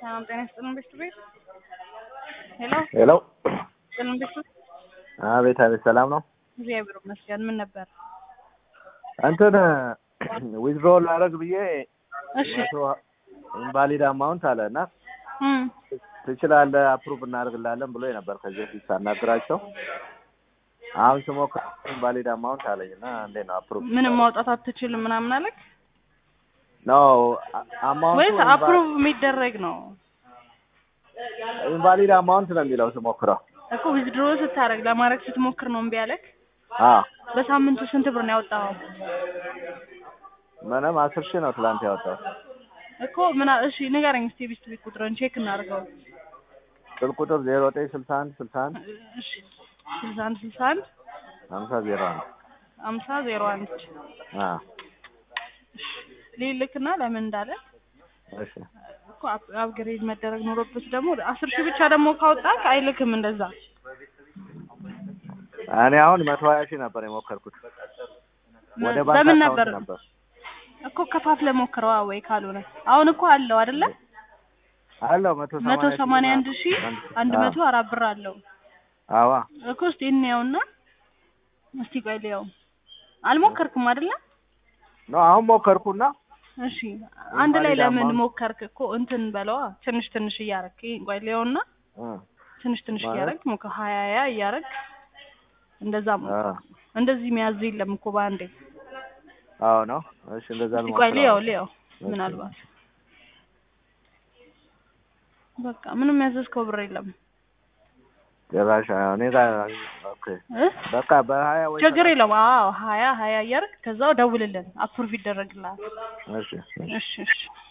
ሰላም ጤና ይስጥልን ቤት ቤት ሄሎ ሄሎ ይስጥልን ቤት ቤት አቤት አቤት ሰላም ነው እግዚአብሔር ይመስገን ምን ነበር እንትን ዊዝድሮ ላደርግ ብዬ እሺ መቶ ኢንቫሊድ አማውንት አለ እና እም ትችላለህ አፕሩቭ እናደርግላለን ብሎ ነበር ከዚህ በፊት ሳናግራቸው አሁን ስሞክር ኢንቫሊድ አማውንት አለኝ እና እንዴት ነው አፕሩቭ ምንም ማውጣት አትችልም ምናምን አለክ ኖ አማውንቱ ወይስ አፕሩቭ የሚደረግ ነው ኢንቫሊድ አማውንት ነው የሚለው ስሞክረው እኮ ዊዝድሮ ስታደርግ ለማድረግ ስትሞክር ነው እምቢ አለክ አ በሳምንቱ ስንት ብር ነው ያወጣኸው ምንም አስር ሺህ ነው ትላንት ያወጣው እኮ ምን እሺ ንገረኝ እስቲ ቢስት ቤት ቁጥርን ቼክ እናድርገው ስልክ ቁጥር ዜሮ ዘጠኝ ስልሳ አንድ ስልሳ አንድ እሺ ስልሳ አንድ ስልሳ አንድ ሀምሳ ዜሮ አንድ አምሳ ዜሮ አንድ አ ሊልክና ለምን እንዳለ እሺ እኮ አፕ- አፕግሬድ መደረግ ኖሮበት ደግሞ አስር ሺህ ብቻ ደግሞ ካወጣክ አይልክም እንደዛ እኔ አሁን መቶ ሀያ ሺህ ነበር የሞከርኩት ወደ ባንክ በምን አካውንት ነበር ነበር እኮ ከፋፍለ ሞክረዋ ወይ ካልሆነ አሁን እኮ አለው አይደለ አለው መቶ መቶ ሰማንያ አንድ ሺህ አንድ አዎ። መቶ አራት ብር አለው አዋ እኮ እስቲ እንየውና እስቲ ቆይ ልየው አልሞከርክም አይደለ ነው አሁን ሞከርኩና እሺ አንድ ላይ ኢንቫሊድ ለምን አማውንት- ሞከርክ እኮ እንትን በለዋ ትንሽ ትንሽ እያረክ ይሄን ቆይ ልየውና እ ትንሽ ትንሽ ማለት? እያረክ ሞከ ሀያ ያ እያረክ እንደዛ አ ሞከር እንደዚህ የሚያዝ የለም እኮ በአንዴ አዎ ነው እሺ እንደዛ እስቲ ቆይ ልሞክረው ልየው ልየው እሺ። ምናልባት በቃ ምንም ያዘዝከው ብር የለም ጭራሽ አዎ፣ እኔ ጋር ኦኬ እ በቃ በሀያ ወይ ችግር የለውም አዎ ሀያ ሀያ እያረክ ከዛው ደውልልን አፕሩቭ ይደረግልሃል እሺ እሺ እሺ እሺ